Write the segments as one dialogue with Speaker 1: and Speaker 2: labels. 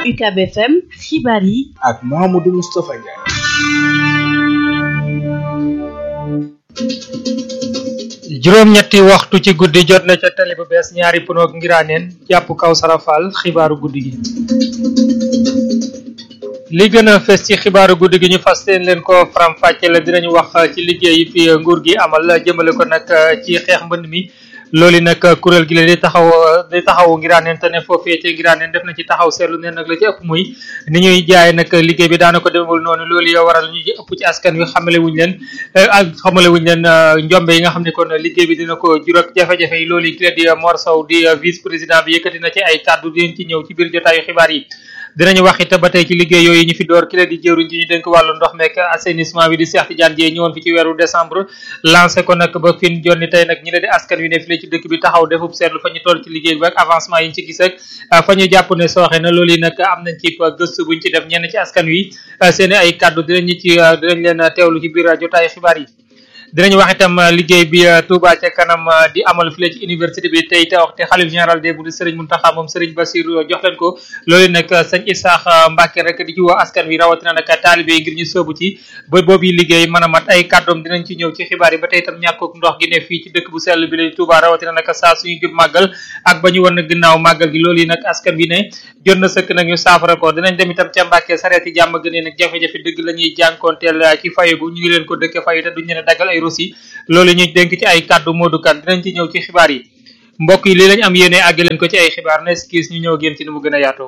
Speaker 1: UCAB FM xibaar yi
Speaker 2: ak Mouhamadou Moustapha Ndiaye.
Speaker 3: juróom-ñetti waxtu ci guddi jot na ca tali bu bees ñaari punoog ngiraaneen jàpp kaw sarafal xibaaru guddi gi li gën a fes ci xibaaru guddi gi ñu fas leen ko faram fàcce la dinañu wax ci liggéey yi fi nguur gi amal jëmale ko nag ci xeex mbënd mi loolu nag kuréel gi la di taxaw di taxaw ngiraaneen te ne foofee ci ngiraaneen def na ci taxaw seetlu ne nag la ci ëpp muy ni ñuy jaay nag liggéey bi daana ko demul noonu loolu yoo waral ñu ci ëpp ci askan wi xamale wuñ leen ak xamale wuñ leen njombe yi nga xam ne kon liggéey bi dina ko jur ak jafe-jafe yi loolu yi ki la di Mor Sow di vice président bi yëkkati na ci ay kàddu dinañ ci ñëw ci biir jotaayu xibaar yi dinañu wax it ba tey ci liggéey yooyu ñu fi door ki la di jëwriñ ci ñu dénk wàllu ndox meek assainissement bi di Cheikh Tidiane Dièye ñëwoon fi ci weeru décembre lancé ko nag ba fin jonni tey nag ñi la di askan wi ne fi la ci dëkk bi taxaw defub seetlu fa ñu toll ci liggéey bi ak avancement yi ñu ci gis ak fa ñu jàpp ne sooxe na loolu yi nag am nañ ci gëstu buñ ci def ñenn ci askan wi seeni ay kàddu dinañu ci dinañ leen teewlu ci biir jotaayu xibaar yi dinañu wax itam liggéey bi Touba ca kanam di amal fii ci université bi tey te wax te xalif général des Mourides Serigne Mountakha moom Serigne Bassirou jox leen ko loolu nag sëñ Isaax Mbacke rek di ci woo askan wi rawatina nag taalibe yi ngir ñu sóobu ci ba boobu liggéey mën a mat ay kàddoom dinañ ci ñëw ci xibaar yi ba tey itam ñàkkook ndox gi ne fii ci dëkk bu sell bi la Touba rawatina nag saa suñu jub màggal ak ba ñu war na ginnaaw màggal gi loolu yi nag askan bi ne jot na sëkk nag ñu saafara ko dinañ dem itam ca Mbacke sareeti jàmm gënee nag jafe-jafe dëgg la ñuy jànkoonteel ci fayu ñu ngi leen ko dëkke fayu te duñ leen a daggal ay rosi loolu ñu dénk ci ay kàddu Modou Kane dinañ ci ñëw ci xibaar yi mbokk yi lii lañ am yéene àgg leen ko ci ay xibaar nes kiis ñu ñëw génn ci ni mu gën a yaatoo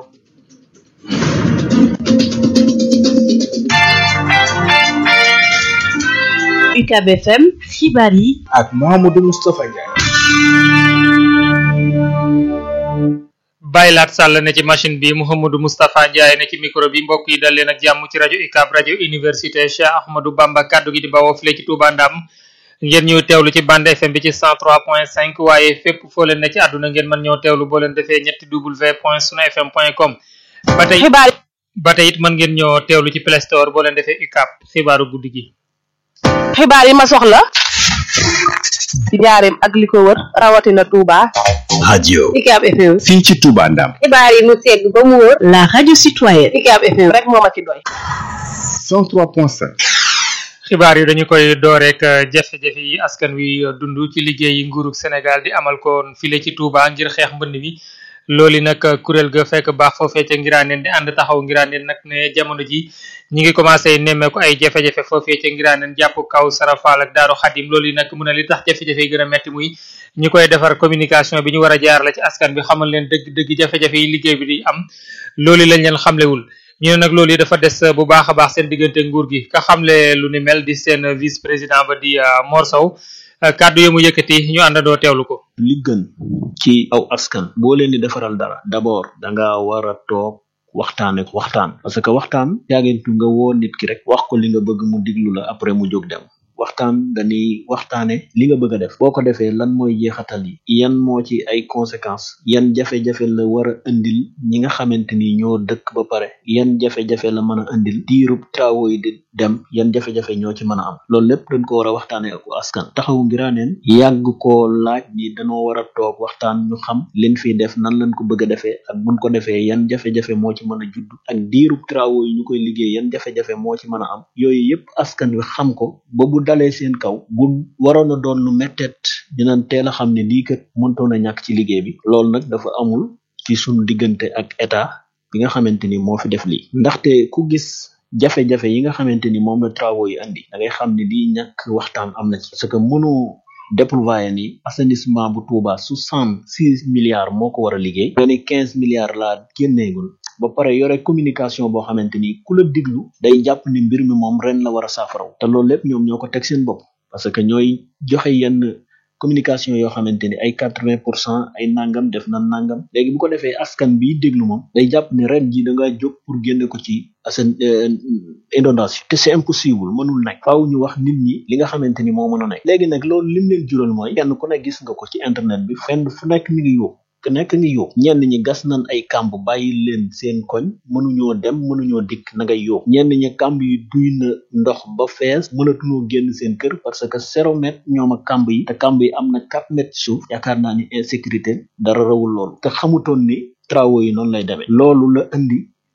Speaker 1: UCAB FM xibaar yi
Speaker 2: ak Mouhamadou Moustapha Ndiaye.
Speaker 3: bàyyilaat sàll ne ci machine bi Mouhamadou Moustapha Ndiaye ne ci micro bi mbokk yi dal leen ak jàmm ci rajo UCAB rajo université Cheikh Ahmadou Bamba kaddu gi di bawoo file ci Touba Ndam ngeen ñëw teewlu ci bande FM bi ci 103.5 waaye fépp foo leen ne ci àdduna ngeen mën ñëw teewlu boo leen defee ñetti w point sunu fm point com ba tey ba tey it mën ngeen ñëw teewlu ci Play Store boo leen defee UCAB xibaaru guddi gi
Speaker 4: xibaar yi ma soxla ci njaareem ak li ko wër rawatina Touba.
Speaker 5: radio
Speaker 4: UCAB FM.
Speaker 5: fii ci Touba Ndam.
Speaker 4: xibaar yi mu segg ba mu wër.
Speaker 1: la radio citoyenne
Speaker 4: UCAB FM rek moo ma ci doy.
Speaker 5: 103.5.
Speaker 3: xibaar yi dañu koy door rek jafe-jafe yi askan wi dund ci liggéey yi nguurug Sénégal di amal ko file ci Touba ngir xeex mbënd mi loolu nag kuréel ga fekk baax foofee ca ngiraaneen di ànd taxaw ngiraaneen nag ne jamono ji ñi ngi commencé nemmeeku ay jafe-jafe foofee ca ngiraaneen jàpp kaw sarafal ak daaru xadim loolu yi nag mu ne li tax jafe-jafe yi gën a metti muy ñi koy defar communication bi ñu war a jaar la ci askan bi xamal leen dëgg dëgg jafe-jafe yi liggéey bi di am loolu lañ leen xamlewul ñu ne nag loolu yi dafa des bu baax a baax seen diggante nguur gi ka xamle lu ni mel di seen vice président ba di Mor Sow kàddu yi mu yëkkati ñu àndandoo teewlu ko.
Speaker 6: li gën ci aw askan boo leen di defaral dara d'abord da nga war a toog waxtaane ko waxtaan parce que waxtaan yaagentu nga woo nit ki rek wax ko li nga bëgg mu diglu la après mu jóg dem waxtaan dañuy waxtaane li nga bëgg a def boo ko defee lan mooy jeexatal yi yan moo ci ay conséquences yan jafe-jafe la war a indil ñi nga xamante ni ñoo dëkk ba pare yan jafe-jafe la mën a indil diirub travaux yi di dem yan jafe-jafe ñoo ci mën a am loolu lépp dañ ko war a waxtaane ak askan taxawu ngiraaneen yàgg koo laaj ni dañoo war a toog waxtaan ñu xam liñ fiy def nan lañ ko bëgg a defee ak buñ ko defee yan jafe-jafe moo ci mën a judd ak diirub travaux yi ñu koy liggéey yan jafe-jafe moo ci mën a am yooyu yépp askan wi xam ko ba bu dalee seen kaw bu waroon a doon lu mettet dinañ teel a xam ne lii kat mëntoon a ñàkk ci liggéey bi loolu nag dafa amul ci sunu diggante ak état bi nga xamante ni moo fi def lii ndaxte ku gis jafe-jafe yi nga xamante ni moom la travaux yi andi da ngay xam ne lii ñàkk waxtaan am na ci parce que mënu déployer ni assainissement bu Touba soixante six milliards moo ko war a liggéey nga ne quinze milliards laa génneegul ba pare yore communication boo xamante ni ku la diglu day jàpp ni mbir mi moom ren la war a saafaraw te loolu lépp ñoom ñoo ko teg seen bopp parce que ñooy joxe yenn communication yoo xamante ni ay quatre vingt pour cent ay nangam def na nangam léegi bu ko defee askan bi déglu moom day jàpp ni ren ji da ngaa jóg pour génne ko ci assen inondation te c'est impossible mënul nekk faaw ñu wax nit ñi li nga xamante ni moo mën a nekk léegi nag loolu lim leen jural mooy kenn ku ne gis nga ko ci internet bi fenn fu nekk mi ngi yóbbu ku nekk ngi yóbbu ñenn ñi gas nañ ay kàmb bàyyi leen seen koñ mënuñoo dem mënuñoo dikk na ngay yóbbu ñenn ñi kàmb yi duy na ndox ba fees mënatuñoo génn seen kër parce que zéro mètre ñoom ak kàmb yi te kàmb yi am na quatre mètres ci suuf yaakaar naa ni insécurité dara rawul loolu te xamutoon ni travaux yi noonu lay demee loolu la indi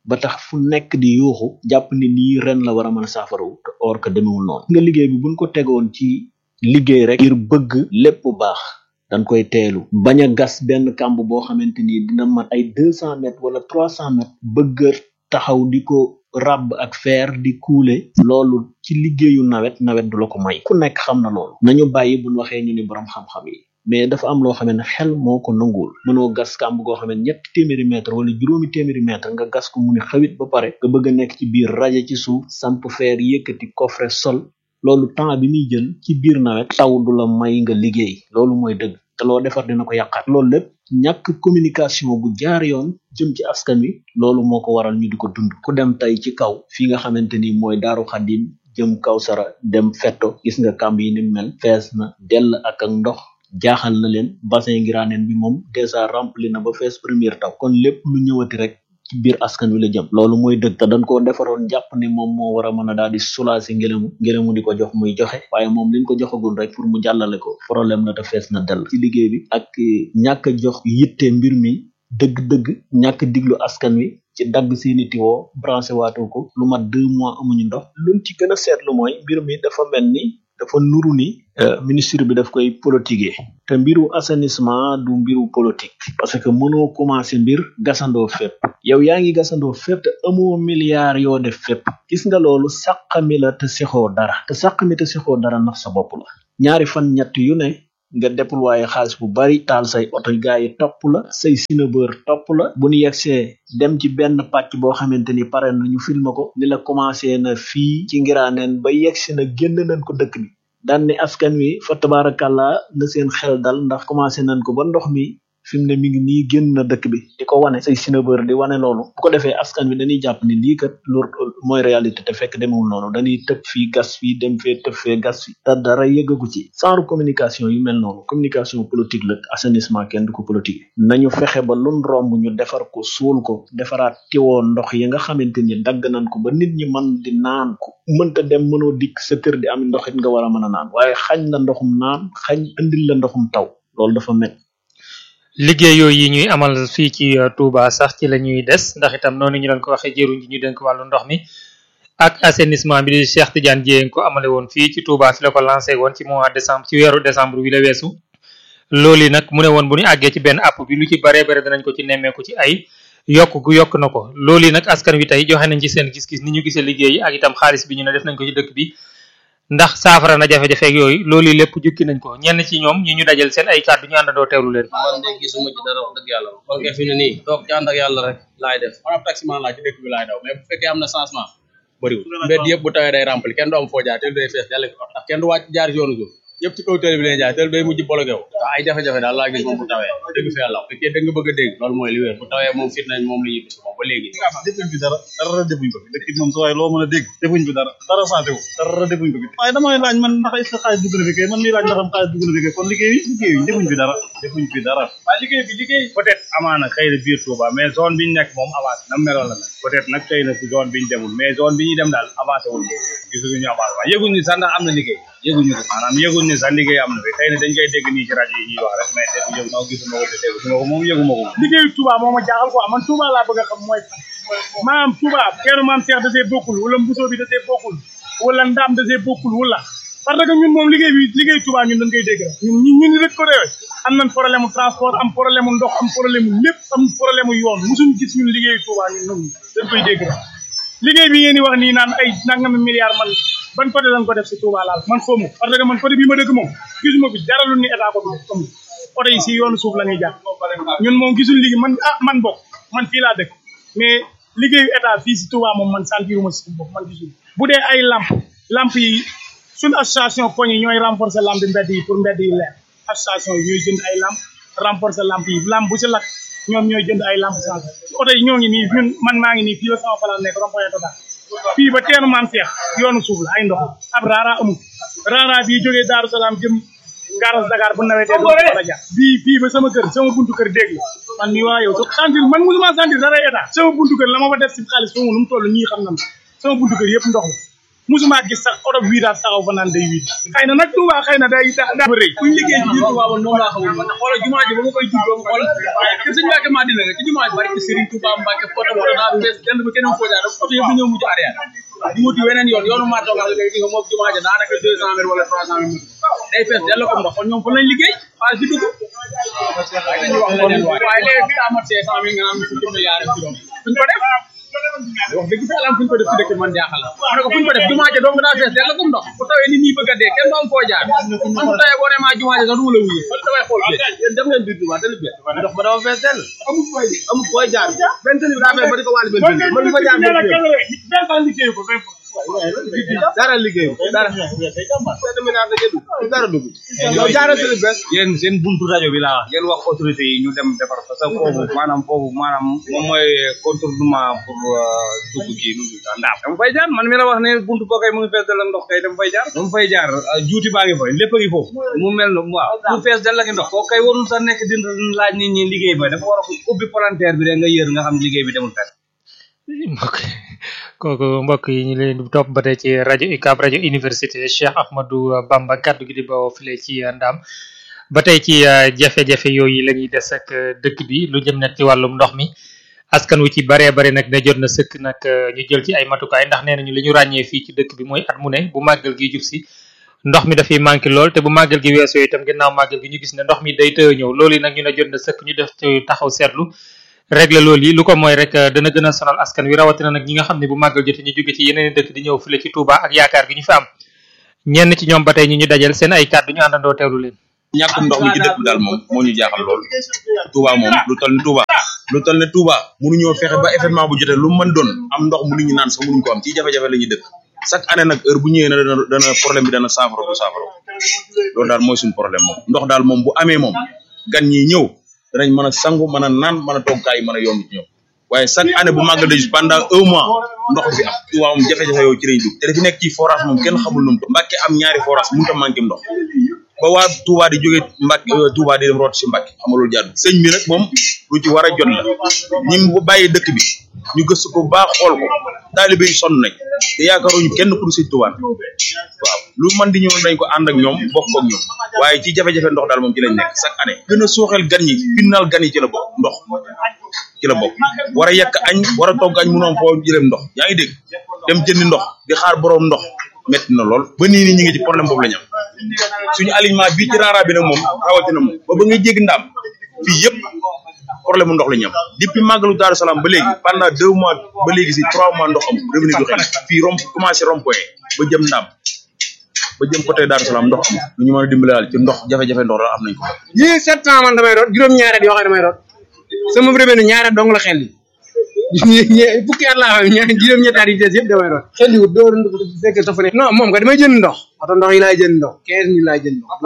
Speaker 6: ba tax fu nekk di yuuxu jàpp ni lii ren la war a mën a saafarawu te or que demewul noonu nga liggéey bi buñ ko tegoon ci liggéey rek ngir bëgg lépp baax dañ koy teelu bañ a gas benn kàmb boo xamante ni dina mat ay deux cent mètres wala trois cent mètres bëgg a taxaw di ko ràbb ak fer di kuule loolu ci liggéeyu nawet nawet du la ko may ku nekk xam na loolu nañu bàyyi buñ waxee ñu ni borom xam-xam yi mais dafa am loo xam ne xel moo ko nanguwul mënoo gas kàmb goo xam ne ñetti téeméeri mètre wala juróomi téeméeri mètre nga gas ko mu ni xawit ba pare nga bëgg a nekk ci biir rajo ci suuf samp fer yëkkati coffre sol loolu temps bi muy jël ci biir nawet taw du la may nga liggéey loolu mooy dëgg te loo defar dina ko yàqaat loolu lépp ñàkk communication bu jaar yoon jëm ci askan wi loolu moo ko waral ñu di ko dund ku dem tey ci kaw fi nga xamante ni mooy daaru xadim jëm kaw sara dem fetto gis nga kàmb yi ni mel fees na dell ak ak ndox jaaxal na leen bassin ngiraaneen bi moom dèjà rempli na ba fees première taw kon lépp lu ñëwati rek ci biir askan wi la jëm loolu mooy dëgg te dañ koo defaroon jàpp ni moom moo war a mën a daal di soulager ngelamu ngelamu di ko jox muy joxe waaye moom liñ ko joxagul rek pour mu jàllale ko problème la te fees na dell ci liggéey bi ak ñàkk a jox yitte mbir mi dëgg-dëgg ñàkk diglu askan wi ci dagg seeni tiwoo branché waatu ko lu mat deux mois amuñu ndox luñ ci gën a seetlu mooy mbir mi dafa mel ni dafa nuru ni ministre bi daf koy politiquer te mbiru assainissement du mbiru politique parce que mënoo commencé mbir gasandoo fépp yow yaa ngi gasandoo fépp te amoo milliard yoo def fépp gis nga loolu sàqami la te sexoo dara te sàqami te sexoo dara ndax sa bopp la ñaari fan ñett yu ne nga déployer xaalis bu bari taal say oto gaa yi topp la say sinabeur topp la bu ñu yegsee dem ci benn pàcc boo xamante ni pare na ñu filma ko ni la commencé na fii ci ngiraaneen ba yegsi na génn nañ ko dëkk bi daan ni askan wi fa tabaarakàllaa na seen xel dal ndax commencé nañ ko ba ndox mi fi mu ne mi ngi nii génn na dëkk bi di ko wane say sinabeur di wane loolu bu ko defee askan wi dañuy jàpp ni lii kat loolu mooy réalité te fekk demewul noonu dañuy tëb fii gas fii dem fee tëb fee gas fii te dara yëggagu ci genre communication yu mel noonu communication politique la assainissement kenn du ko politique nañu fexe ba lun romb ñu defar ko suul ko defaraat tiwoo ndox yi nga xamante ni dagg nañ ko ba nit ñi mën di naan ko mënta dem mënoo dikk sa kër di am ndox it nga war a mën a naan waaye xañ la ndoxum naan xañ indil la ndoxum taw loolu dafa met
Speaker 3: liggéey yooyu yi ñuy amal fii ci Touba sax ci la ñuy des ndax itam noonu ñu leen ko waxee jëruñ ji ñu dénk wàllu ndox mi ak assainissement bi di Cheikh Tidiane Dièye ko amale woon fii ci Touba fi la ko lancé woon ci mois décembre ci weeru décembre wi la weesu loolu nag mu ne woon bu ñu àggee ci benn app bi lu ci baree bare danañ ko ci nemmeeku ci ay yokk gu yokk na ko loolu nag askan wi tey joxe nañ ci seen gis-gis ni ñu gisee liggéey yi ak itam xaalis bi ñu ne def nañ ko ci dëkk bi ndax saafara na jafe-jafe ak yooyu loolu lépp jukki nañ ko ñenn ci ñoom ñi ñu dajal seen ay kàddu ñu àndandoo teewlu leen
Speaker 7: man de gisuma ci dara wax dëgg yàlla kon kay fi ne nii toog ci ànd ak yàlla rek laay def man ab taximan laa ci dëkk bi laay daw mais bu fekkee am na changement bëriwul mbedd yëpp bu tawee day rempli kenn du am foo jaar te day fees dell ndax kenn du wàcc jaar ci yoonu suuf yëpp ci kaw télé bi leen jaay télé day mujj bloqué wu waaw ay jafe-jafe daal laa gis moom bu tawee dëgg fi yàlla fekkee da nga bëgg a dégg loolu mooy li wér bu tawee moom fit nañ moom la ñuy bis moom ba léegi
Speaker 8: defuñ fi dara dara defuñ ko fi dëkk bi moom sa waaye loo mën a dégg defuñ fi dara dara santé wu dara defuñ ko fi waaye damay laaj man ndax est-ce que xaalis dugg na fi kay man mii laaj ndax am xaalis dugg na fi kay kon liggéey liggéey defuñ fi dara defuñ fi dara waaye liggéey bi liggéey peut-être amaana xëy na biir Touba mais zone bi ñu nekk moom avancé na meloon la nag peut-être nag xëy na zone bi ñu demul mais zone bi ñuy dem daal avancé wul gisuñu avancé waaye yëguñ ni sax ndax am na liggéey yëguñu ko maanaam yëguñ ni sax liggéey am na fi xëy na dañ koy dégg nii ci rajo yi ñuy wax rek mais dégg yëgu noo gisuma ko te dégguma ko moom yëguma ko liggéeyu Touba moo ma jaaxal quoi man Touba laa bëgg a xam mooy maam Touba keenu maam Cheikh da see bokkul wala Mbusoo bi da see bokkul wala Ndaam da see bokkul wala parce que ñun moom liggéey bi liggéey Touba ñun dañ koy dégg rek ñun ñun ñun rek ko réewe am nañ problème mu transport am problème mu ndox am problème mu lépp am problème mu yoon musuñ gis ñun liggéey Touba ñun ñun dañ koy dégg rek liggéey bi ngeen di wax nii naan ay nangami milliards man ban côté lañ ko def si Touba laal man xawma parce que man côté bii ma dëkk moom gisuma fi dara lu ni état ko fi def comme oto yi si yoonu suuf la ñuy jaar ñun moom gisul liggéey man ah man bokk man fii laa dëkk mais liggéeyu état fii si Touba moom man sentiruma si bopp man gisul bu dee ay lamp lamp yi suñu association poñ yi ñooy renforcer lamp mbedd yi pour mbedd yi leer association yi ñooy jënd ay lamp renforcer lamp yi lamp bu si lakk ñoom ñooy jënd ay lamp change oto yi ñoo ngi nii ñun man maa ngi nii fii la sama place nekk rond-point total fii ba teenu maam Seex yoonu suuf la ay ndox ab raara amul raara bii jógee Daaru Salaam jëm garas Dakar bu nawetee du la jaar bii fii ba sama kër sama buntu kër dégg man mii waa yow so sentir man musuma sentir dara état sama buntu kër la ma fa def si xaalis foofu nu mu toll ñii xam na sama buntu kër yëpp ndox la musuma gis sax oto virage taxaw fa naan day wiit xëy na nag Touba xëy na day da daa rëy
Speaker 7: kuñ liggéey ci biir Touba man moom laa xamul man xoolal jumaa ji ba ma koy juddoo nga xool ke sëñ Mbacke Madina nga ci jumaa ji barke Serigne Touba Mbacke photo photo daa fees dend ba kenn foo jaar photo yëpp ñëw mujj arrière di wuti weneen yoon yoonu maa toogal léegi nga moom jumaa ji daanaka deux cent mètres wala trois cent mètres day fees dell ko ndox kon ñoom fan lañ liggéey xaalis bi dugg waaye léegi daa mat cinq cent mille nga naan fukki milliards ak juróom fuñ ko def wax dëgg fa yàlla fuñ ko def ci dëkk man jaaxal la ma ne ko fuñ ko def jumaa ja dong daa fees dell ko ndox bu tawee nit ñi bëgg a dee kenn du am foo jaar man bu tawee boo ne maa jumaa ja sax du ma la wuyu man damay xool bi yéen dem ngeen biir jumaa tali bi ndox ba dafa fees dell amul fooy amul fooy jaar benn tali bi daa fees ba di ko wàllu benn tali man fa jaar benn liggéey ko dara liggéey dara dara dugg yow jaaral tali bees
Speaker 9: yéen seen buntu rajo bi laa wax ngeen wax autorité yi ñu dem defar parce que foofu maanaam foofu maanaam moom mooy contournement pour dugg kii nu mu tudd ndaam dama fay jaar man mi la wax ne buntu boo kay mu ngi fees dal ak ndox kay dama fay jaar dama fay jaar juuti baa ngi fa lépp a ngi foofu mu mel ne waaw mu fees dal ak ndox koo kay warul sax nekk di laaj nit ñi liggéey ba dafa war a ubbi palanteer bi rek nga yër nga xam liggéey bi demul fenn
Speaker 3: mbokk kooku mbokk yi ñu leen di topp ba tey ci rajo UCAB rajo université Cheikh Ahmadou Bamba kaddu gi di bawoo file ci Ndam ba tey ci jafe-jafe yooyu la ñuy des ak dëkk bi lu jëm nag ci wàllum ndox mi askan wu ci baree bare nag ne jot na sëkk nag ñu jël ci ay matukaay ndax nee nañu li ñu ràññee fii ci dëkk bi mooy at mu ne bu màggal gi jub si ndox mi dafay manqué lool te bu màggal gi weesoo itam ginnaaw màggal gi ñu gis ne ndox mi day tëye ñëw loolu nag ñu ne jot na sëkk ñu def ci taxaw seetlu règle loolu yi lu ko mooy rek dana gën a sonal askan wi rawatina nag ñi nga xam ne bu màggal jotee ñu jóge ci yeneen dëkk di ñëw file ci Touba ak yaakaar gi ñu fi am ñenn ci ñoom ba tey ñu ñu dajal seen ay kàddu ñu àndandoo teewlu leen
Speaker 10: ñàkkum ndox mi ci dëkk bi daal moom moo ñu jaaxal lool Touba moom lu toll ni Touba lu toll ni Touba mënuñoo fexe ba événement bu jotee lu mën doon am ndox mu nit ñi naan sax mënuñ ko am ci jafe-jafe la ñuy dëkk chaque année nag heure bu ñëwee na dana dana problème bi dana saafara bu saafara loolu daal mooy suñu problème moom ndox daal moom bu amee moom gan ñi ñëw danañ mën a sangu mën a naan mën a toggaay mën a yomb ci ñoom waaye chaque année bu màggal de pendant un mois ndox bi am Touba moom jafe-jafe yow ci lañ dugg te dafi nekk ci forage moom kenn xamul nu mu Mbàkke am ñaari forage mënut a manqué ndox ba waa Touba di jóge Mbàkke Touba di dem root si Mbàkke xam nga loolu jaadu sëñ bi nag moom lu ci war a jot la ñi mu bàyyi dëkk bi ñu gëstu ko baax xool ko taalibe yi sonn nañ te yaakaaruñu kenn ku dul sëñ Touba waaw lu man di ñëw dañ ko ànd ak ñoom bokk ak ñoom waaye ci jafe-jafe ndox daal moom ci lañ nekk chaque année gën a suuxel gan ñi pinnal gan yi ci la bokk ndox ci la bokk war a yekk añ war a togg añ mënoon foo jëleem ndox yaa ngi dégg dem jëndi ndox di xaar boroom ndox metti na lool ba nii ni ñi ngi ci problème boobu la ñu am suñu alignement bii ci rara bi nag moom rawatina moom ba ba ngay jéggi ndaam fii yëpp problème mu ndox la ñu am depuis màggalu Daaru Salaam ba léegi pendant deux mois ba léegi si trois mois ndox am revenu du xel fii rom commencé rond-point ba jëm ndaam ba jëm côté Daaru Salaam ndox am lu ñu mën a dimbale daal ci ndox jafe-jafe ndox la am nañ ko
Speaker 11: ji sept ans man damay root juróom-ñaari at yoo xam ne damay root sama revenu ñaari at dong la xel yi fukki at laa xam ñaar juróom-ñetti at yi des yëpp damay root xel yi wut doo fekk sa fa ne non moom ko damay jënd ndox oto ndox yi laay jënd ndox quinze mille laay jënd ndox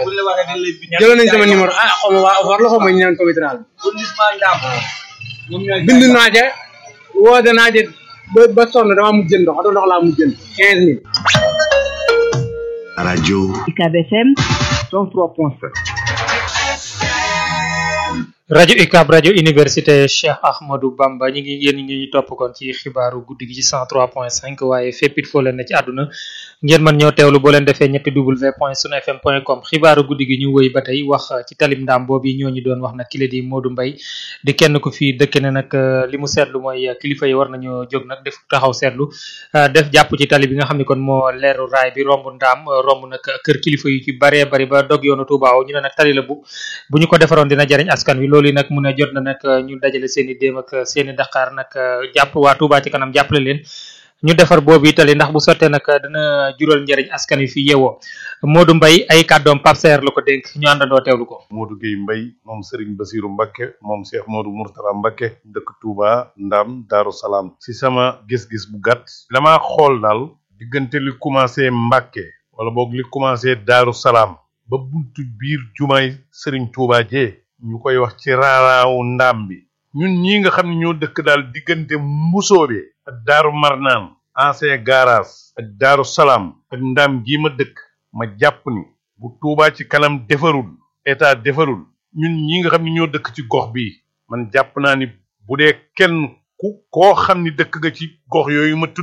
Speaker 11: jëloon nañ sama numéro ah xaw ma waa war la xaw ma ñu naan comitral bind naa ca woote naa ca ba ba sonn dama mujj jënd ndox oto ndox laa mujj jënd quinze mille
Speaker 5: radio
Speaker 1: UCAB FM
Speaker 5: 103.7
Speaker 3: rajo UCAB rajo université Cheikh Ahmadou Bamba ñi ngi yéen ñi topp kon ci xibaaru guddi gi ci 103.5 waaye fépp it foo leen ne ci àdduna ngeen mën ñoo teewlu boo leen defee ñetti w point sunu fm point com xibaaru guddi gi ñu wëy ba tey wax ci talim ndaam boobu ñoo ñu doon wax nag kile di Modou Mbaye di kenn ku fi dëkk ne nag li mu seetlu mooy kilifa yi war nañoo jóg nag def taxaw seetlu def jàpp ci tali bi nga xam ne kon moo leeru raay bi romb ndaam romb nag kër kilifa yu ci baree bari ba dog yoonu Touba ñu ne nag tali la bu bu ñu ko defaroon dina jariñ askan wi loolu nag mu ne jot na nag ñu dajale seen i déem ak seen i daqaar nag jàpp waa Touba ci kanam jàppale leen ñu defar boobu itali ndax bu sottee nag dina jural njëriñ askan wi fi yeewoo Modou Mbaye ay kàddoom Pape Saer la ko dénk ñu àndandoo teewlu ko.
Speaker 12: Modou Gueye Mbaye moom Serigne Bassirou Mbacké moom Cheikh Modou Mourtala Mbacké dëkk Touba Ndam Darou Salaam si sama gis-gis bu gàtt damaa xool daal diggante li commencé Mbacké wala boog li commencé Darou Salaam ba buntu biir jumaay Serigne Touba jee ñu koy wax ci raaraawu ndaam bi ñun ñi nga xam ne ñoo dëkk daal diggante mbusoobe ak daaru marnaan ancien garage ak daaru salaam ak ndaam gii ma dëkk ma jàpp ni bu tuubaa ci kanam defarul état defarul ñun ñi nga xam ne ñoo dëkk ci gox bi man jàpp naa ni bu dee kenn ku koo xam ni dëkk nga ci gox yooyu ma tudd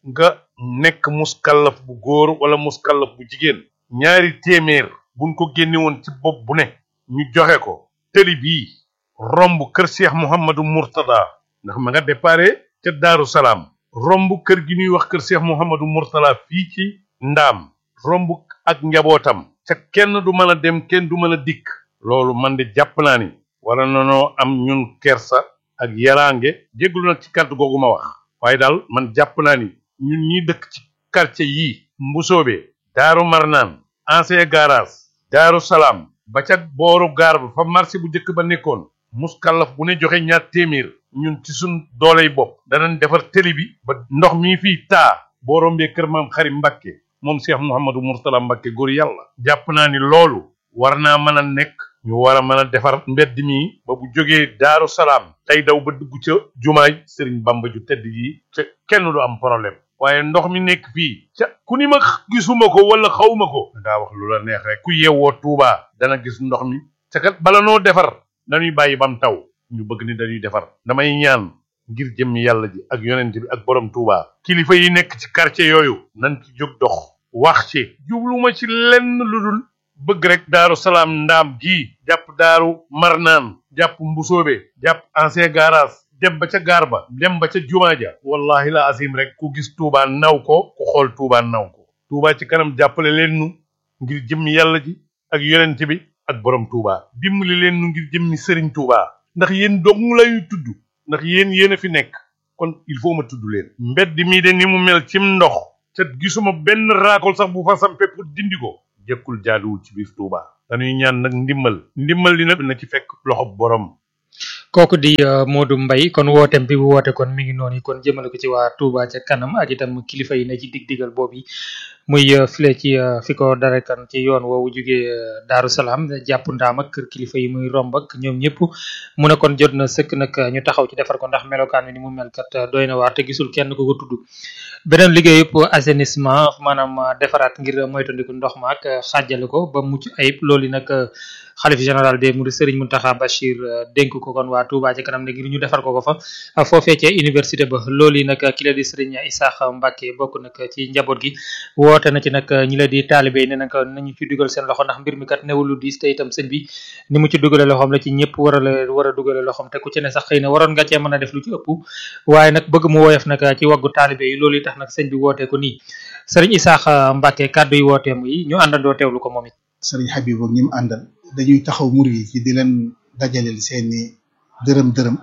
Speaker 12: nga nekk muskallaf bu góor wala muskallaf bu jigéen ñaari téeméer buñ ko génne woon ci bopp bu ne ñu joxe ko tëli bii romb kër Cheikh Mouhamadou Mourtada ndax ma nga déparé ca Daaru Salaam romb kër gi ñuy wax kër Cheikh Mouhamadou Mourtada fii ci ndaam romb ak njabootam ca kenn du mën a dem kenn du mën a dikk loolu man de jàpp naa ni wala nanoo am ñun kersa ak yaraange jéglu nag ci kàddu googu ma wax waaye daal man jàpp naa ni ñun ñi dëkk ci quartier yii mbusoobe daaru marnaan ancien garage daaru salaam ba ca booru gaar ba fa marché bu njëkk ba nekkoon muskallaf bu ne joxe ñaar téeméer ñun ci suñ dooley bopp danañ defar télé bi ba ndox mi fii taa boo rombee kër maam xarim Mbàkke moom Cheikh Mouhamadou Mourtala Mbàkke góor yàlla jàpp naa ni loolu war naa mën a nekk ñu war a mën a defar mbedd mi ba bu jógee daaru salaam tey daw ba dugg ca jumaay sëriñ bamba ju tedd yi ca kenn du am problème waaye ndox mi nekk fii ca ku ni ma gisuma ko wala xawma ko dangaa wax lu la neex rek ku yeewoo tuubaa dana gis ndox mi ca kat bala noo defar dañuy bàyyi bam taw ñu bëgg ni dañuy defar damay ñaan ngir jëmmi yàlla ji ak yonent bi ak borom tuubaa kilifa yi nekk ci quartier yooyu nañ ci jóg dox wax ci jubluma ci lenn lu dul bëgg rek daaru salaam ndaam gi jàpp daaru marnaan jàpp mbusoobe jàpp ancien garage dem ba ca gaar ba dem ba ca jumaa ja wallahi la azim rek ku gis tuubaa naw ko ku xool tuubaa naw ko tuubaa ci kanam jàppale leen nu ngir jëmmi yàlla ji ak yonent bi ak borom tuubaa dimbali leen nu ngir jëmmi sëriñ tuubaa ndax yéen dong lañuy tudd ndax yéen yéen a fi nekk kon il faut ma tudd leen mbedd mii de ni mu mel cim ndox ca gisuma benn raakol sax bu fa sampe pour dindi ko jëkkul jaaduwul ci biir Touba dañuy ñaan nag ndimbal ndimbal li nag na ci fekk loxo borom
Speaker 3: kooku di uh, Modou Mbaye kon wootem bi bu woote kon mi ngi noonu kon jëmale ko ci waa Touba ca kanam ak itam kilifa yi ne ci dig-digal boobu muy uh, file ci uh, fi ko dara kan ci yoon woowu jugee Daaru Salaam jàpp ndaam ak kër kilifa yi muy romb ak ñoom ñëpp mu ne kon jot na sëkk nag ñu taxaw ci defar ko ndax melokaan wi ni mu mel kat doy na waar te gisul kenn ku ko tudd beneen liggéey yëpp assainissement maanaam defaraat ngir moytandiku ndox ma ak xàjjale ko ba mucc ayib loolu nag xalif général des Mourides Serigne Mountakha Bachir dénk ko kon waa Touba ci kanam ne ngir ñu defar ko ko fa foofee ca université ba loolu yi nag ki la di Serigne Issakha Mbacké bokk nag ci njaboot gi woote na ci nag ñi la di taalibe yi ne nag nañu ci dugal seen loxo ndax mbir mi kat newul lu diis te itam sëñ bi ni mu ci dugale loxoom la ci ñëpp war a la war a dugale loxoom te ku ci ne sax xëy na waroon nga cee mën a def lu ci ëpp waaye nag bëgg mu woyof nag ci waggu taalibe yi loolu yi tax nag sëñ bi wootee ko nii Serigne Issakha Mbacké kàddu yi wooteem yi ñu àndandoo teewlu ko moom it
Speaker 2: sëriñ Habib ak ñi mu àndal dañuy taxaw murid yi ci di leen dajaleel seeni dërëm dërëm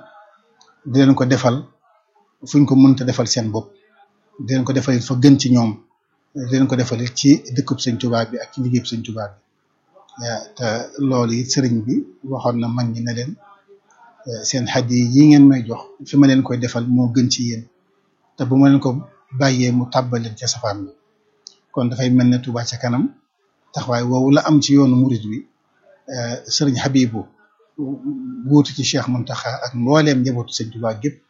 Speaker 2: di leen ko defal fuñ ko mënta defal seen bopp di leen ko defal fa gën ci ñoom di leen ko defal ci dëkkub sëñ Tuubaa bi ak ci liggéeyub sëñ Tuubaa bi te loolu it sëriñ bi waxoon na mag ñi ne leen seen xaddi yi ngeen may jox fi ma leen koy defal moo gën ci yéen te bu ma leen ko bàyyee mu tàbbal leen ca safaan bi kon dafay mel ne Tuubaa ca kanam taxawaay woowu la am ci yoonu murid wi sëriñ Habibu wuutu ci Cheikh Mountakha ak mbooleem njabootu sëñ Tuubaa gépp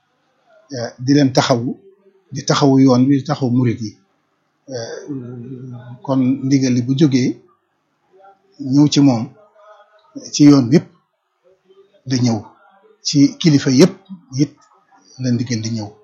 Speaker 2: di leen taxawu di taxawu yoon wi di taxawu murid yi kon ndigal li bu jógee ñëw ci moom ci yoon wépp da ñëw ci kilifa yépp it la ndigal di ñëw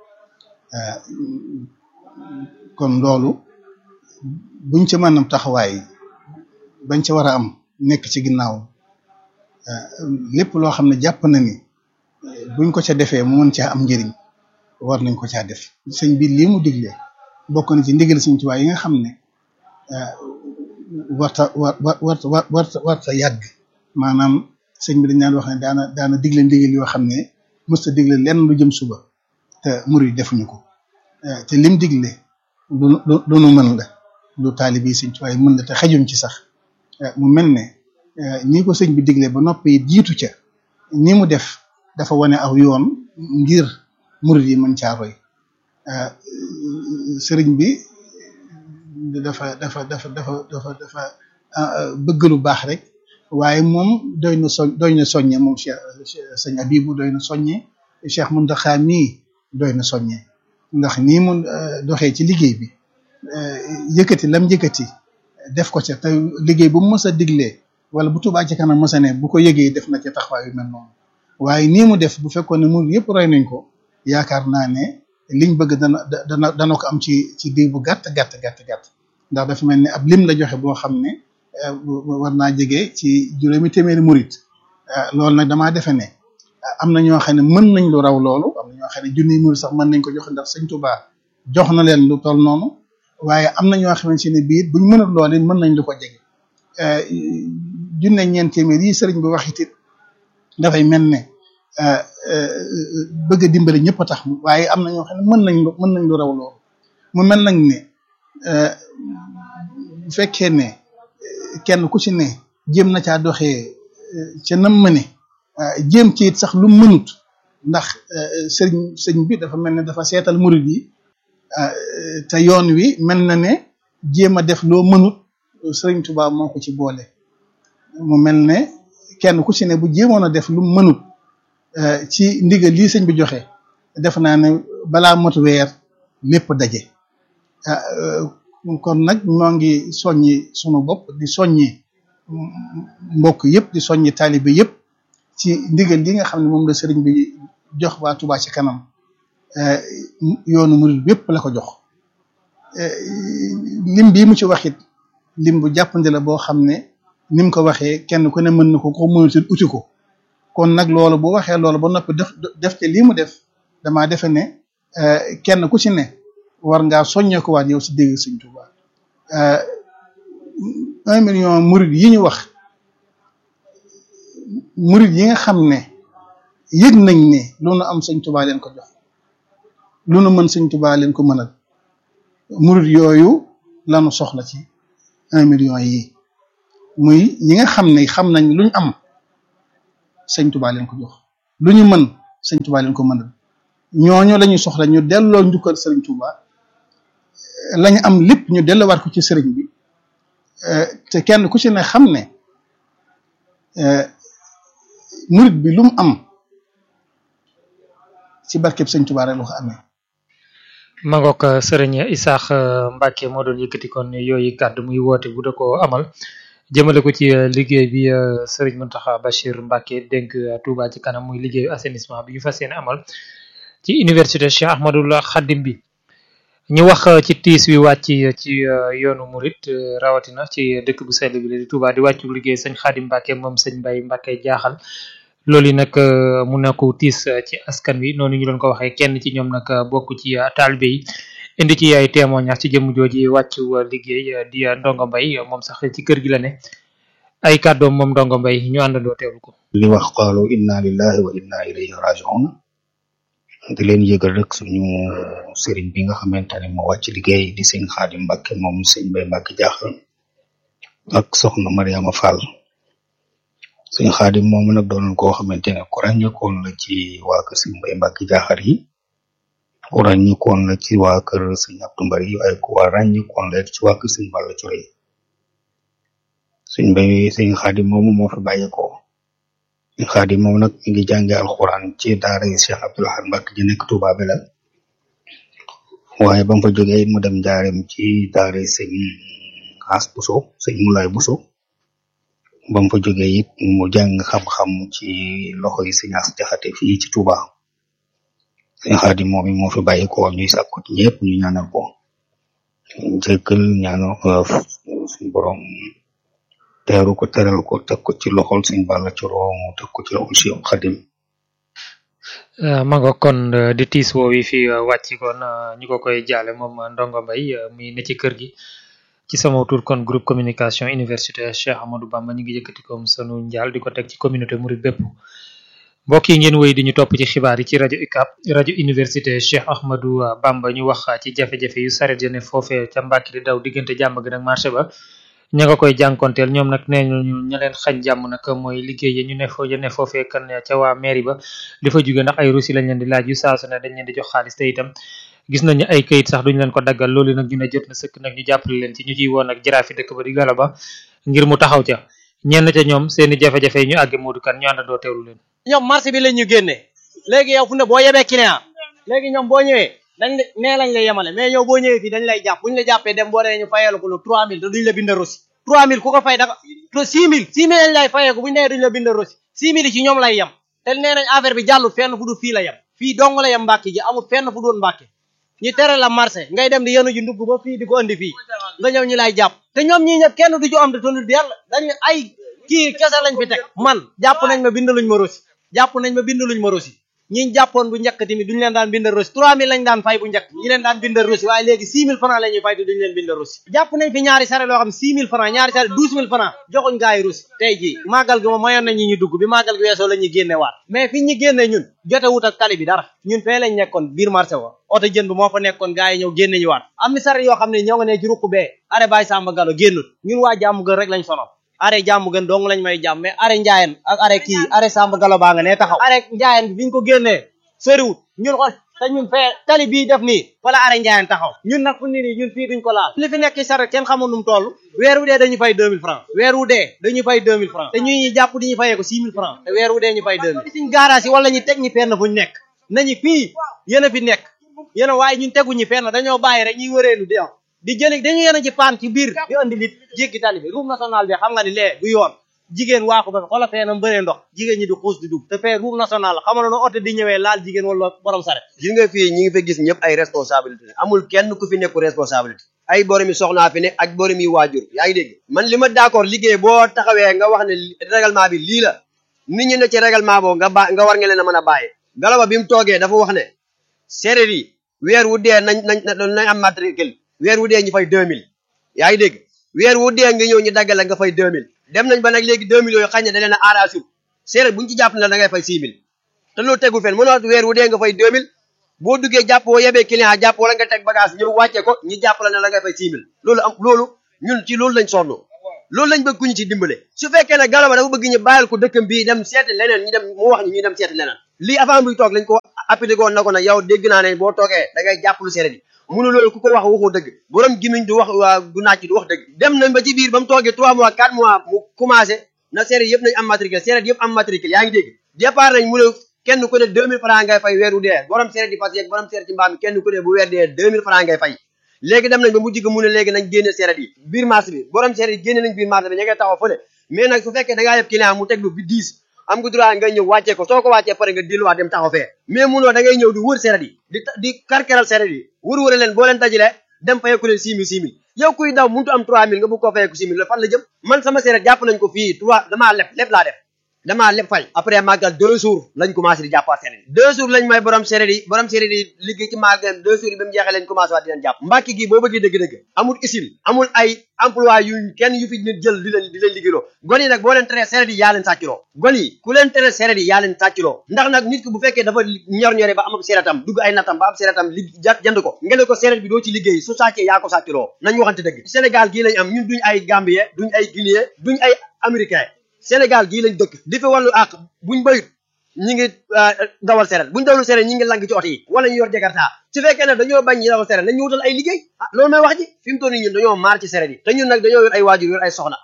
Speaker 2: kon loolu buñ ci mën a taxawaay bañ ca war a am nekk ci ginnaaw lépp loo xam ne jàpp na ni buñ ko ca defee mu mën caa am njëriñ war nañ ko caa def sëñ bi lii mu digle bokk na ci ndigal sëñ Tuubaa yi nga xam ne warta war war warta warta yàgg maanaam sëñ bi dañ naan wax ne daana daana digle ndigal yoo xam ne mësta digle lenn lu jëm suba te murid defuñu ko te lim digle lu lu nu mën la lu taalibi sëñ Tuubaa yi mën la te xajuñ ci sax mu mel ne ni ko sëñ bi digle ba noppi jiitu ca ni mu def dafa wane aw yoon ngir murid yi mën caa roy sëriñ bi dafa dafa dafa dafa dafa dafa bëgg lu baax rek waaye moom doy na soñ doy na soññe moom Cheikh sëñ Abibu doy na soññe Cheikh Mountakha mii doy na soññe ndax nii mu doxee ci liggéey bi yëkkati lam yëkkati def ko ca te liggéey bu mu mës a diglee wala bu Tuubaa ci kanam mës a ne bu ko yëgee def na ca taxawaay yu mel noonu waaye nii mu def bu fekkoon ne murid yëpp roy nañ ko yaakaar naa ne liñ bëgg dana dana dana ko am ci ci diir bu gàtt gàtt gàtt gàtt ndax dafa mel ni ab lim la joxe boo xam ne war naa jege ci juróomi téeméeri murit loolu nag damaa defe ne am na ñoo xam ne mën nañ lu raw loolu am na ñoo xam ne junniy murit sax mën nañ ko joxe ndax sëñ Tuubaa jox na leen lu toll noonu waaye am na ñoo xamante ne bii buñ mënul loolu mën nañ lu ko jege junne ñeent téeméer yi sëriñ bi wax it dafay mel ne bëgg a dimbali ñëpp a tax waaye am na ñoo xam ne mën nañ lu mën nañ lu raw loolu mu mel nag ne bu fekkee ne kenn ku ci ne jéem na caa doxee ca nam mëne jéem ci it sax lu mënut ndax sëriñ sëriñ bi dafa mel ne dafa seetal murid yi te yoon wi mel na ne jéem a def loo mënut sëriñ Tuubaa moo ko ci boole mu mel ne kenn ku ci ne bu jéemoon a def lu mënut ci ndigal lii sëñ bi joxe def naa ne balaa mot weer lépp daje kon nag ñoo ngi soññi sunu bopp di soññi mbokk yëpp di soññi taalibe yëpp ci ndigal li nga xam ne moom la sëriñ bi jox waa Touba ci kanam yoonu murid yëpp la ko jox lim bii mu ci waxit lim bu jàppandi la boo xam ne ni mu ko waxee kenn ku ne mën na ko ko mënatul uti ko kon nag loolu bu waxee loolu ba noppi def def te lii mu def damaa defe ne kenn ku ci ne war ngaa soññee ko waat yow si dégg Sëñ Tuuba un million murid yi ñu wax murid yi nga xam ne yëg nañ ne lu nu am Sëñ Tuuba leen ko jox lu nu mën Sëñ Tuuba leen ko mënal murid yooyu lanu soxla ci un million yi muy ñi nga xam ne xam nañ luñ am Sëñ Tuuba leen ko jox lu ñu mën Sëñ Tuuba leen ko mënal ñooñu lañu soxla ñu delloo njukkal Sëriñ Tuuba lañu am lépp ñu delluwaat ko ci sëriñ bi te kenn ku ci ne xam ne murit bi lu mu am ci barkeb Sëriñ Tuuba rek la ko amee
Speaker 3: ma ngoog sëriñ Isaax Mbacke moo doon yëkkati kon yooyu kàddu muy woote bu da ko amal jëmale ko ci liggéey bi sëriñ Mountakha Bachir Mbacke dénk Touba ci kanam muy liggéeyu assainissement bi ñu fas yéene amal ci université Cheikh Ahmadoul Khadim bi ñu wax ci tiis wi wàcc ci yoonu murit rawatina ci dëkk bu sell bi di Touba di wàccu liggéey sëñ Khadim Mbacke moom sëñ Mbaye Mbacke jaaxal loolu nag mu nekk tiis ci askan wi noonu ñu doon ko waxee kenn ci ñoom nag bokk ci taalibe yi indi ci ay témoignage ci jëmm jooji wàccu liggéey di Ndongo Mbaye moom sax ci kër gi la ne ay kàddoom moom Ndongo Mbaye ñu àndandoo teewlu ko.
Speaker 13: li wax qaalu inna lillahi wa inna ilayhi raji'un di leen yëgal rek suñu sëriñ bi nga xamante ne moo wàcc liggéey di sëñ Xaadim Mbàkke moom sëñ Mbay Mbàkke jaaxal ak soxna Mariama Fall sëñ Xaadim moom nag doon koo xamante ne ku ràññeekoon la ci waa kër sëñ Mbay Mbàkke jaaxal yi ku ràññeekoon la ci waa kër sëñ Abdu Mbari yi waaye ku waa ràññeekoon la ci waa kër sëñ Balla Cure yi sëñ Mbay sëñ Xaadim moomu moo fi bàyyeekoo sëñ Xaadim moom nag mi ngi jànge alxuraan ci daara yi Cheikh Abdoul Ahad Mbacke ji nekk Touba Belal waaye ba mu fa jógee mu dem njaareem ci daara yi sëñ As Buso sëñ Mulaay Buso ba mu fa jógee it mu jàng xam-xam ci loxo yi sëñ As Jaxate fii ci Touba sëñ Xaadim moom moo fi bàyyi ko ñuy sàkku ci ñëpp ñu ñaanal ko jëkkal ñaanal suñu borom teeru ko teral ko teg ko ci loxol sëñ Balla Coro mu teg ko ci loxol Cheikh Khadim
Speaker 3: ma nga kon di tiis woo wi fi wàcc kon ñu ko koy jaale moom Ndongo Mbaye muy ne ci kër gi ci sama tur kon groupe communication université Cheikh Amadou Bamba ñu ngi yëkkati ko sunu njaal di ko teg ci communauté murid bépp mbokk yi ngeen wéy di ñu topp ci xibaar yi ci rajo UCAB rajo université Cheikh Ahmadou Bamba ñu wax ci jafe-jafe yu saret ya ne foofee ca Mbàkke di daw diggante jàmm gi nag marché ba ña nga koy jànkonteel ñoom nag nee ñu ña leen xañ jàmm nag mooy liggéey yi ñu ne fo ya ne foofee kan ca waa mairie ba di fa jóge ndax ay russi lañ leen di laaj yu saa su ne dañ leen di jox xaalis te itam gis nañu ay kayit sax duñ leen ko daggal loolu nag ñu ne jot na sëkk nag ñu jàppale leen ci ñu ciy woon ak jaraafi dëkk ba di galaba ngir mu taxaw ca ñenn ca ñoom seeni jafe-jafe yi ñu àgge Modou kan ñu àndandoo teewlu leen
Speaker 14: ñoom marché bi lañ ñu génnee léegi yow fu ne boo yebee client léegi ñoom boo ñëwee dañ la nee lañ la yemale mais yow boo ñëwee fii dañ lay jàpp buñu la jàppee dem boo dee ñu fayeelu ko lu 3000 te duñ la bind rosi 3000 ku ko fay da 6000 6000 lañ lay fayeeku buñu nee duñ la bind rosi 6000 ci ñoom lay yem te nee nañ affaire bi jàllut fenn fu du fii la yem fii dong la yem Mbàkke ji amul fenn fu doon Mbàkke ñu tere la marché ngay dem di yenu ji ndugg ba fii di ko andi fii nga ñëw ñu lay jàpp te ñoom ñii ñëpp kenn du ci am de tondu yàlla dañu ay kii kese lañ fi teg man jàpp nañ ma bind luñ ma rosi jàpp nañ ma bind luñ ma rosi ñi jàppoon bu njëkk tamit duñu leen daan bind rosi 3000 lañ daan fay bu njëkk ñi leen daan bind rosi waaye léegi 6000 francs la ñuy fay te duñu leen bind rosi jàpp nañ fi ñaari sare loo xam 6000 francs ñaari sare 12000 francs joxuñ gaa yi rosi tey jii màggal gi moom mayoon nañ ñi ñu dugg bi màggal gi weesoo la ñuy génne waat mais fi ñu génne ñun jote wut ak tali bi dara ñun fee lañ nekkoon biir marché wa oto jën bi moo fa nekkoon gaa yi ñëw génne ñu waat am ni sare yoo xam ne ñoo nga ne ci ruq bee are bàyyi sàmba galo génnut ñun waa jàmm gën rek lañ sonal are jàmm gën dong lañ may jàmm mais are njaayen ak are kii are sàmba galo baa nga ne taxaw are njaayen bi biñ ko génnee soriwut ñun xool te ñun fee tali bii def nii wala are njaayen taxaw ñun nag fu ni nii ñun fii duñ ko laal li fi nekk ci saret kenn xamul nu mu toll weer wu dee dañu fay 2000 francs weer wu dee dañu fay 2000 francs te ñuy ñuy jàpp di ñu fayee ko 6000 francs te weer wu dee ñu fay 2000 suñ garage yi wala ñu teg ñi fenn fuñ nekk nañu fii yéen a fi nekk yéen a waaye ñun teguñu fenn dañoo bàyyi rek ñuy wëreelu di am di jëli dañu yéen a ci paan ci biir di andi nit jéggi tali bi route nationale bi xam nga ni lee du yoon jigéen waaxu ba xoolal fee na mbëree ndox jigéen ñi di xuus di dugg te fee route nationale xam nga no oto di ñëwee laal jigéen wala borom saret
Speaker 15: gis nga fii ñi ngi fi gis ñëpp ay responsabilité amul kenn ku fi nekku responsabilité ay borom yi soxnaa fi ne ak borom yi waajur yaa ngi dégg man li ma d'accord liggéey boo taxawee nga wax ne règlement bi lii la nit ñi ne ci règlement boobu nga ba nga war nga leen a mën a bàyyi galaba bi mu toogee dafa wax ne séeréer yi weer wu dee nañ nañ nañ am matricule weer wu dee ñu fay 2000 yaa ngi dégg weer wu dee nga ñëw ñu daggale nga fay 2000 dem nañ ba nag léegi 2000 yooyu xañ ne da leen a arrangé séeréer bu ñu ci jàpp ne da ngay fay 6000 te loolu tegul fenn mënoo weer wu dee nga fay 2000 boo duggee jàpp boo yebee client jàpp wala nga teg bagage ñëw wàcce ko ñu jàpp la ne la ngay fay 6000 loolu am loolu ñun ci loolu lañ sonn loolu lañ bëgg ku ñu ci dimbale su fekkee ne galaba dafa bëgg ñu bàyyil ko dëkkam bii dem seeti leneen ñu dem mu wax ñu ñu dem seeti leneen lii avant muy toog lañ ko appliqué woon na ko nag yow dégg naa ne boo toogee da ngay jàpp lu séeréer yi munu loolu ku ko wax waxoo dëgg borom gimiñ du wax waa du naaj du wax dëgg dem nañ ba ci biir ba mu toogee 3 mois 4 mois mu commencé na séeréer yëpp nañ am matricule séeréer yëpp am matricule yaa ngi dégg départ nañ mu ne kenn ku ne 2000 francs ngay fay weeru dee borom séeréer di fas yeeg borom séeréer ci mbaam mi kenn ku ne bu weer dee 2000 francs ngay fay léegi dem nañ ba mujj ga mu ne léegi nañ génne séeréer yi biir marché bi borom séeréer yi génne nañ biir marché bi ña ngay taxaw fële mais nag su fekkee da ngaa yeb client mu teg lu bi 10 am nga droit nga ñëw wàccee ko soo ko wàccee pare nga delluwaat dem taxaw fee mais munoo da ngay ñëw di wër séeréer yi di di karkeral séeréer yi wër wëre leen boo leen dajalee dem fayeku leen 6000 6000 yow kuy daw muntu am 3000 nga bëgg koo fayeku 6000 la fan la jëm man sama séeréer jàpp nañ ko fii 3 damaa leb leb laa def damaa leb fay après màggal deux jours lañ commencé di jàppaat séeréer yi deux jours lañ may borom séeréer yi borom séeréer yi liggéey ci màggal deux jours yi ba mu jeexee lañ commencé waat di leen jàpp mbàkki gi boo bëggee dëgg-dëgg amul usine amul ay emploi yu kenn yu fi nit jël di leen di leen liggéeyloo gon yi nag boo leen teree séeréer yi yaa leen sàccloo gon yi ku leen tere séeréer yi yaa leen sàccloo ndax nag nit ki bu fekkee dafa ñor-ñore ba am séeréetam dugg ay natam ba am séeréetam li jënd ko nga ne ko séeréer bi doo ci liggéey su sàccee yaa ko sàccloo nañ waxante dëgg Sénégal gii lañ am ñun duñ ay Gambien duñ ay Guinéen duñ ay Américain Sénégal gii lañ dëkk di fi wàllu àq buñ bayut ñi ngi dawal séeréer buñ dawlu séeréer ñi ngi lang ci oto yi wala ñu yor jakarta su fekkee ne dañoo bañ ñi dawal séeréer nañ ñu wutal ay liggéey ah loolu may wax ji fi mu toll nii ñun dañoo maar ci séeréer yi te ñun nag dañoo yor ay waajur yor ay soxna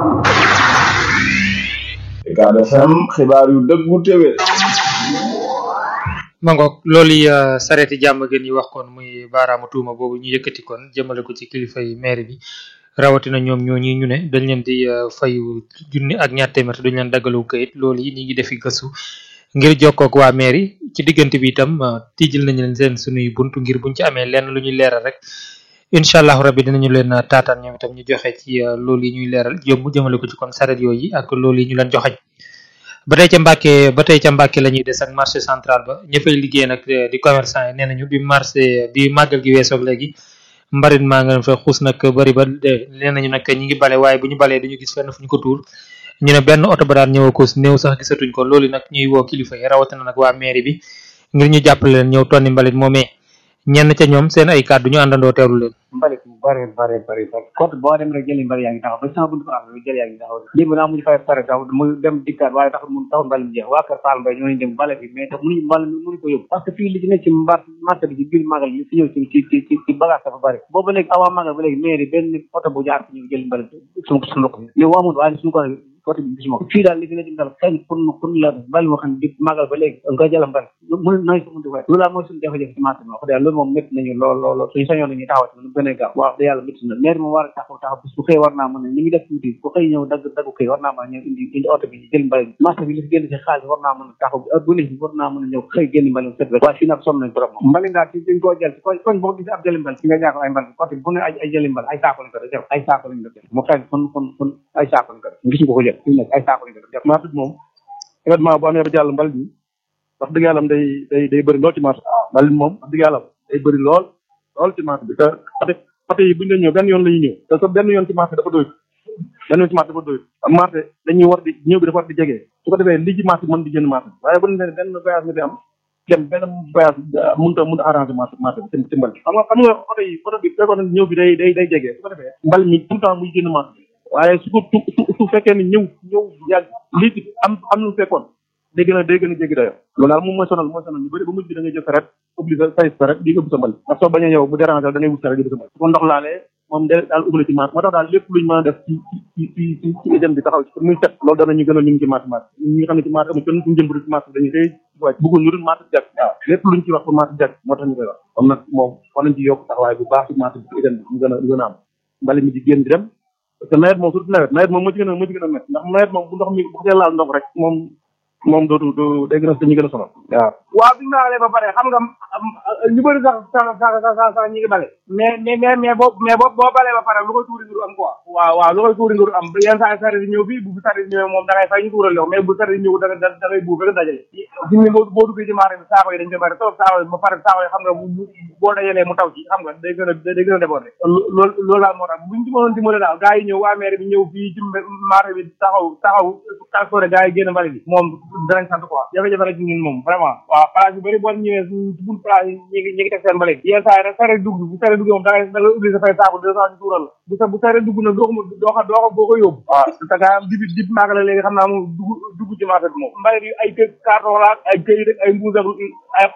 Speaker 16: Ucab FM xibaar yu dëggu téwér
Speaker 3: mangoog loolu yi sareeti jàmm gën yi wax kon muy baaraamu tuuma boobu ñu yëkkati kon jëmale ko ci kilifa yi maire bi rawatina ñoom ñoo ñi ñu ne dañ leen di fayu junni ak ñaar téeméer te duñ leen daggalu kayit loolu yi ñi ngi defi gëstu ngir jokkoog waa maire yi ci diggante bi itam tijjil nañu leen seen sunuy buntu ngir buñ ci amee lenn lu ñuy leeral rek incha allahu rabbi dinañu leen taataan ñoom itam ñu joxe ci loolu yi ñuy leeral jëm jëmale ko ci kon saret yooyu ak loolu yi ñu leen joxañ ba tey ca Mbàkke ba tey ca Mbàkke la ñuy des ak marché central ba ña fay liggéey nag di commerçant yi nee nañu bi marché bi màggal gi weesoog léegi mbarit maa nga fa xuus nag bari ba nee nañu nag ñi ngi bale waaye bu ñu balee duñu gis fenn fu ñu ko tuur ñu ne benn oto ba daan ñëw ko néew sax gisatuñ ko loolu nag ñuy woo kilifa yi rawatina nag waa mairie bi ngir ñu jàppale leen ñëw tonni mbalit moomee ñenn ca ñoom seen ay kàddu ñu àndandoo teewlu leen
Speaker 17: mbalit mu bare bare bare bare côté boo dem rek jëli mbalit yaa ngi taxaw ba sama buntu am jëli yaa ngi taxaw démb naa muñu fay pare taxaw mu dem dikkaat waaye taxul mun taxul mbalit mu jeex waa kër Fall Mbaye ñoo ñu dem bale bi mais tax mënuñu mbalit mi mënuñu ko yóbbu parce que fii li ci nekk ci mbar marché bi ci biir magal li fi ñëw ci ci ci ci ci bagage dafa bari boobu léegi avant magal ba léegi mairie benn oto bu jaar fi ñëw jëli mbalit suñu suñu loxo yow amul waaye suñu ko côté bi gisuma ko fii daal li fi ne ci dal kañ pour pour la bali moo xam ne di magal ba léegi nga jëla mbal mën nooy su mënti waay loolu daal mooy suñu jafe-jafe ci marché bi wax dëgg loolu moom métti nañu lool lool lool suñu sañoon nañu taxaw ci lu gën a gaaw wax dëgg yàlla métti na maire moom war a taxaw taxaw bis bu xëy war naa mën a ni ngi def tuuti bu xëy ñëw dagg daggu xëy war naa mën a ñëw indi indi oto bi jël mbali bi marché bi li fi génn ci xaalis war naa mën a taxaw heure bu ne war naa mën a ñëw xëy génn mbali set waaye fii nag sonn nañ trop moom mbali ngaa ci dañ koo jël ci koñ koñ boo gis ab jëli mbal fi nga ñaako ay mbal côté bu ne ay ay jëli mbal ay saako lañ ko def ay saako lañ ko def mu xëy kon kon kon ay saako lañ ko def gis nga ko jël fi nekk ay saako lañ ko def
Speaker 18: marché bi moom événement bu amee ba jàll mbal bi wax dëgg yàlla day day day bëri lool ci marché mbal bi moom wax dëgg yàlla day bëri lool lool ci marché bi te côté côté yi bu ñu ñëw benn yoon la ñuy ñëw te sa benn yoon ci marché dafa doy benn yoon ci marché dafa doy am marché dañuy war di ñëw bi dafa war di jege su ko defee li ci marché mën di génn marché waaye bu ñu nee benn voyage nga fi am dem benn voyage mënut a mënut a arrangé marché marché bi ci mbal xam nga xam nga oto yi oto bi fekkoon na ñëw bi day day day jege su ko defee mbal mi tout le temps muy génn marché bi waaye su ko su su fekkee ni ñëw ñëw yàgg lii ci am am lu fekkoon day gën a day gën a jéggi dayo loolu daal moom mooy sonal mooy sonal ñu bëri ba mujj bi da ngay jël saret obligé fay saret di yóbbu sa mbal ndax soo bañee yow mu déranger da ngay wut saret yóbbu sa mbal su ko ndox laalee moom de daal ubbi ci marché moo tax daal lépp luñ mën a def ci ci ci ci ci éjën bi taxaw ci pour muy set loolu danañu gën a ñu ngi ci marché marché ñi nga xam ne ci marché amul kenn suñu jëm ci marché dañuy xëy wàcc bëggul ñu dul marché jag waaw lépp luñ ci wax pour marché jag moo tax ñu koy wax comme nag moom war nañ ci yokk taxawaay bu baax ci marché bi ci éjën bi mu gën a mu gën a am mbali mi di génn di dem parce que nawet moom surtout nawet nawet moom moo ci gën a moo ci gën a métti ndax nawet moom bu ndox mi bu xasee laal ndox rek moom moom dootu du day gën a dañuy gën a sonal waaw
Speaker 11: waaw bi ñu maalee ba pare xam nga ñu bëri sax sax sax sax sax ñi ngi bale mais mais mais mais boo mais boo boo balee ba pare lu koy tuuri nguru am quoi waaw waaw lu koy tuuri nguru am yenn saa saret yi ñëw fii bu fi saret yi ñëwee moom da ngay fay ñu tuural yow mais bu saret yi ñëw da da da ngay buub rek dajale fi mu ne boo boo duggee ci marché bi saako yi dañ koy bari trop saako yi ba pare saako yi xam nga bu boo dajalee mu taw ci xam nga day gën a day gën a débordé loolu loolu daal moo tax buñ ci mënoon dimbale daal gars yi ñëw waa maire bi ñëw fii ci marché bi taxaw taxaw transporté gars yi génn mbali bi moom danañ sant quoi jafe-jafe la ci ñun moom vraiment waaw place yu bëri boo ñëwee ci bunt place yi ñi ngi ñi ngi teg seen mbali yenn saa yi rek sare dugg bu sare dugg moom da ngay da ngay obligé fay saako deux cent ñu tuural la bu sa bu sare dugg nag doo ko doo ko doo ko boo ko yóbbu waaw te gaa am dibi dib maag la léegi xam naa moom dugg dugg ci marché bi moom mbali bi ay kë carton la ay këyit ay mbuus ak ay